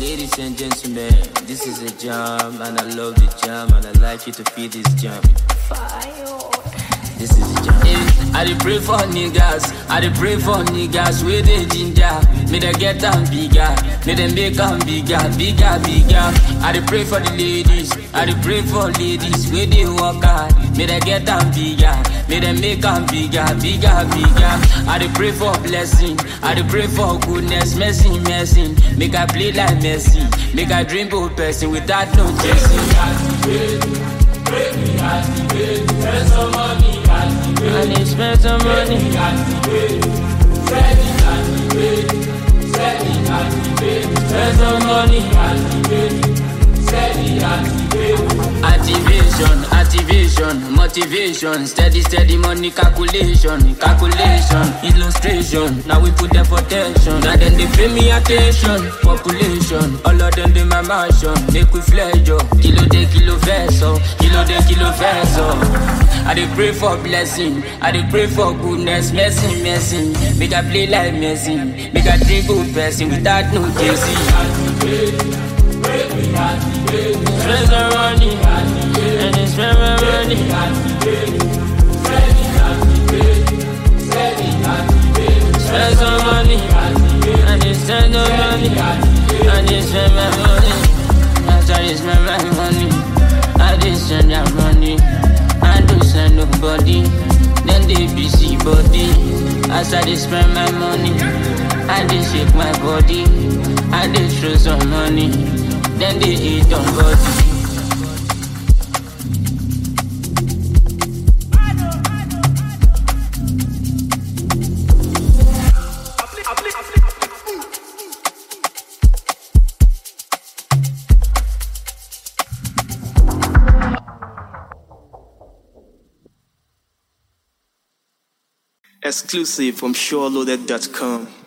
Ladies and gentlemen, this is a jam, and I love the jam, and I'd like you to feel this jam. This is a jam. Hey, I dey pray for niggas, I dey pray for niggas with the ginger. May they get them bigger, may they make them bigger, bigger, bigger. I dey pray for the ladies, I dey pray for ladies with the work hard. May they get them bigger, may they make them bigger, bigger, bigger. I dey pray for blessing, I dey pray for goodness, mercy, mercy. Make I play like Messi, make I dream bold person without no chasing. I need spend some money. Spend some money. Activation, activation, motivation, steady, steady money calculation, calculation, illustration. Now we put them for tension. Now then they pay me attention. Population, all of them they my mansion. Make we fledge up. Kilo de kilo verso, kilo de kilo verso. I dey pray for blessing, I dey pray for goodness, mercy, mercy. Make I play like Messi, make I drink good person without no chasing. Spend some money, and then spend my money. Spend some money, and then spend no money, and then spend my money. After I spend my money, I just spend that money. I don't send nobody, then they busy body. As I just spend my money, I just shake my body, I just throw some money, then they eat on body. Exclusive from SureLoaded.com.